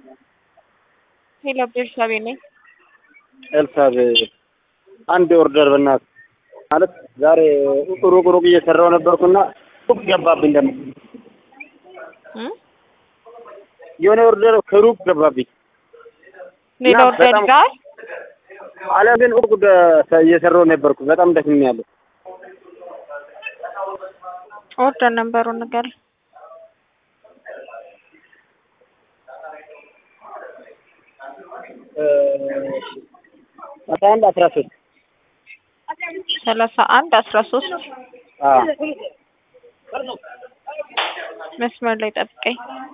ሄሎ ቤርሳቤ ነኝ። ኤልሳቤ አንድ ኦርደር በእናት ማለት ዛሬ ሩቅ ሩቅ እየሰራው ነበርኩና ሩቅ ገባብኝ። ደግሞ እም? የሆነ ኦርደር ከሩቅ ገባብኝ። ሌላ እና ኦርደር በጣም- ይዘዋል? አለ ግን ሩቅ ደ- እየሰራው ነበርኩ። በጣም ደክሜያለሁ። ኦርደር ነበሩን ነገር አስራ አንድ አስራ ሶስት ሰላሳ አንድ አስራ ሶስት መስመር ላይ ጠብቀኝ።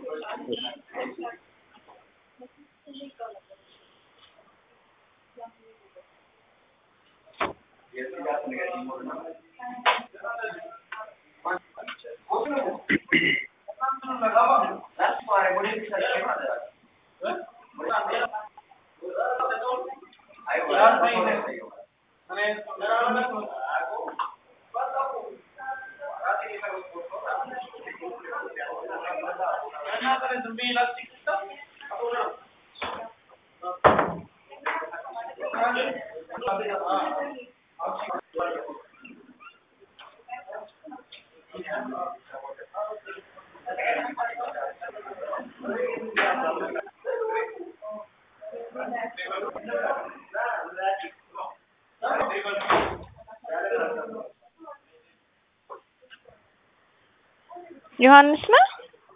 ዮሐንስ ነህ?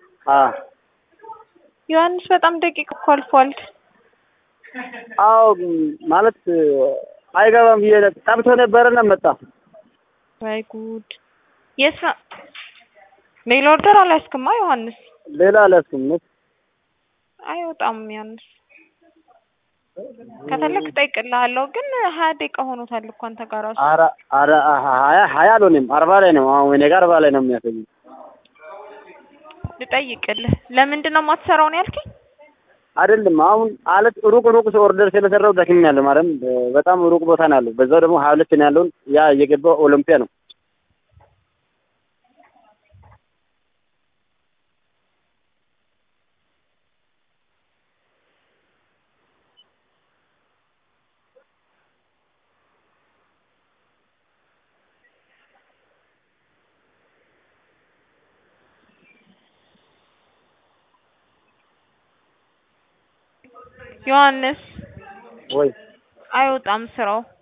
ዮሐንስ በጣም ደቂቅ እኮ አልፏል። አዎ ማለት አይገባም ብዬ ጠብቶ ነበረና መጣ። ወይ ጉድ! የት ነው? ሌላ ኦርደር አልያዝክማ ዮሐንስ? ሌላ አልያዝኩም። እውነት አይወጣም ዮሐንስ። ከፈለክ እጠይቅልሃለሁ፣ ግን ሀያ ደቂቃ ሆኖታል እኮ አንተ ጋር ራሱ። ኧረ ኧረ ሀያ ሀያ አልሆንም አርባ ላይ ነው። አሁን እኔ ጋር አርባ ላይ ነው የሚያሳየው። ልጠይቅልህ። ለምንድን ነው የማትሰራው ነው ያልከኝ? አይደለም አሁን አለት ሩቅ ሩቅ ሰው ኦርደር ስለሰራው ደክሜያለሁ። ማለት በጣም ሩቅ ቦታ ነው ያለው። በዛው ደግሞ ሀያ ሁለት ነው ያለውን ያ እየገባው ኦሎምፒያ ነው። ዮሐንስ ወይ አይወጣም ስራው።